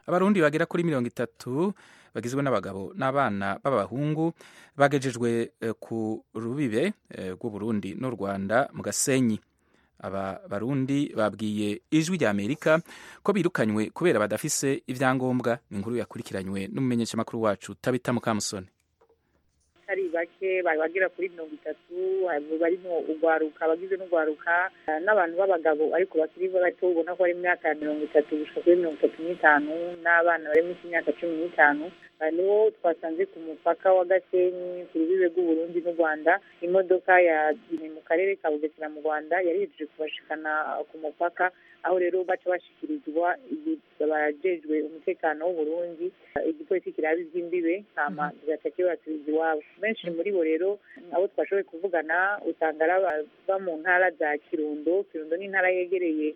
abarundi bagera kuri mirongo itatu bagizwe n'abagabo n'abana b'abahungu bagejejwe ku rubibe rw'uburundi n'u rwanda mu gasenyi aba barundi babwiye ijwi rya amerika ko birukanywe kubera badafise ibyangombwa ni inkuru yakurikiranywe n'umumenyeshamakuru wacu tabita mukamusoni atari bake bari bagera kuri mirongo itatu barimo urwaruka abagize n'urwaruka n'abantu b'abagabo ariko bakiri bato ubona ko bari mu myaka ya mirongo itatu gushika kuri mirongo itatu n'itanu n'abana bari munsi y'imyaka cumi n'itanu nibo twasanze ku mupaka wa gasenyi ku rubibe rw'uburundi n'u rwanda imodoka yagiye mu karere ka bugesera mu rwanda yari yejeje kubashikana ku mupaka aho rero baca bashikirizwa abajejwe umutekano w'uburundi igipolisi kiraba iby'imbibe hama kigaca kibasubiza iwabo benshi muri bo rero abo twashoboye kuvugana usanga ari abava mu ntara za kirundo kirundo ni intara yegereye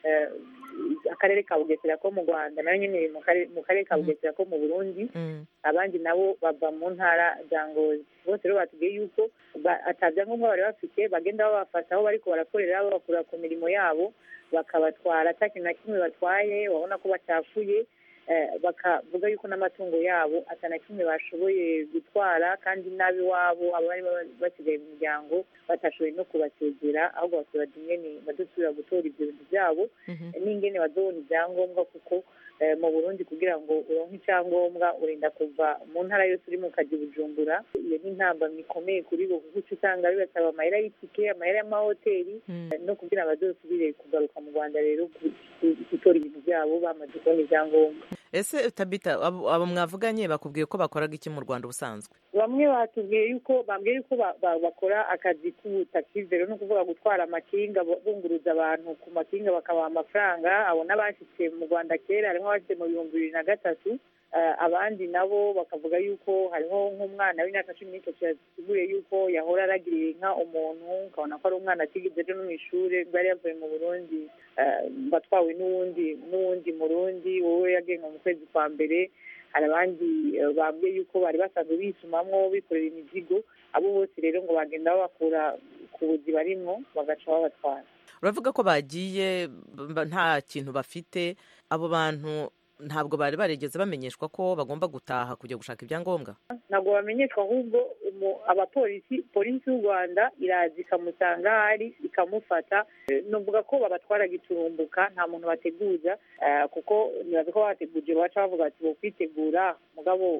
akarere ka bugesera ko mu rwanda nayo nyine mu karere ka bugesera ko mu burundi abandi nabo bava mu ntara za ngozi bose rero batubwiye yuko atabyangombwa bari bafite bagenda babafata aho bariko barakorera babakura ku mirimo yabo bakabatwara ata kintu na kimwe batwaye babona ko bacafuye bakavuga yuko n'amatungo yabo atana kimwe bashoboye gutwara kandi n'ab'iwabo abari basigaye mu muryango batashoboye no kubasezera ahubwo basura ingene badusubira gutora ibyo bintu byabo n'ingene bazobona ibyangombwa kuko mu burundi kugira ngo uronke icyangombwa urinda kuva mu ntara yose uri mu kazi bujumbura iyo ni intambamyi ikomeye kuri bo kuko uca usanga bibasaba amahera y'itike amahera y'amahoteli no kugira ngo bazosubire kugaruka mu rwanda rero gutora ibintu byabo bamaze kubona ibyangombwa ese tabita abo mwavuganye bakubwiye ko bakoraga iki mu rwanda ubusanzwe bamwe batubwiye yuko bambwiye yuko bakora akazi k'ubutakizi rero ni ukuvuga gutwara amakinga bunguruza abantu ku makinga bakabaha amafaranga abo n'abashyitse mu rwanda kera harimo abashyitse mu bihumbi bibiri na gatatu abandi nabo bakavuga yuko hariho nk'umwana w'imyaka cumi n'itatu yasiguye yuko yahora aragiriye inka umuntu ukabona ko ari umwana atigeze ejo no mu ishuri bwari yavuye mu burundi batwawe n'uwundi n'uwundi murundi wowe yagenwe mu kwezi kwa mbere hari abandi bambwiye yuko bari basanzwe bisumamwo bikorera imizigo abo bose rero ngo bagenda babakura ku buzi barimwo bagaca babatwara uravuga ko bagiye nta kintu bafite abo bantu ntabwo bari barigeze bamenyeshwa ko bagomba gutaha kujya gushaka ibyangombwa ntabwo bamenyeshwa ahubwo abapolisi polisi y'u rwanda iraza ikamusanga ahari ikamufata nuvuga ko babatwara giturumbuka nta muntu bateguza kuko nibaza ko bateguje baca bavuga ati bo kwitegura mugabo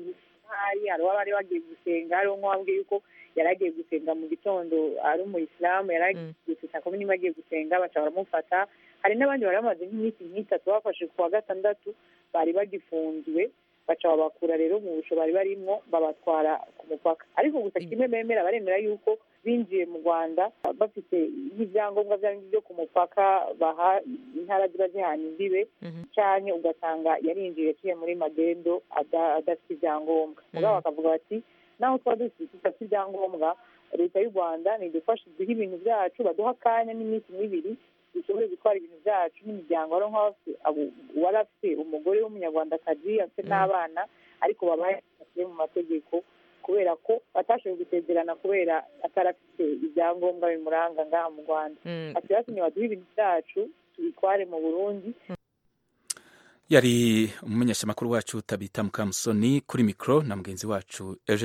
hari hari uwaba bari bagiye gusenga hariho nk'uwabwiye yuko yari agiye gusenga mu gitondo ari umuyisilamu yari agiye gusenga kumwe niba agiye gusenga baca baramufata hari n'abandi bari bamaze nk'iminsi nk'itatu bafashe ku wa gatandatu bari bagifunzwe baca babakura rero mu busho bari barimo babatwara ku mupaka ariko gusa kimwe bemera baremera yuko binjiye mu rwanda bafite nk'ibyangombwa byo ku mupaka baha intara ziba zihana imbibe cyane ugasanga yarinjiye yaciye muri magendo adafite ibyangombwa mugabo bakavuga bati naho tuba dufite ibyangombwa leta y'u rwanda nidufashe duhe ibintu byacu baduha akanya n'iminsi n'ibiri dushobore gutwara ibintu byacu n'imiryango wari wari afite umugore w'umunyarwandakazi afite n'abana ariko babaye mu mategeko kubera ko batashoboye gusezerana kubera atari afite ibyangombwa bimuranga ngaha mu rwanda ati batumye baduhe ibintu byacu tubitware mu burundi yari umumenyeshamakuru wacu tabita mukamusoni kuri mikoro na mugenzi wacu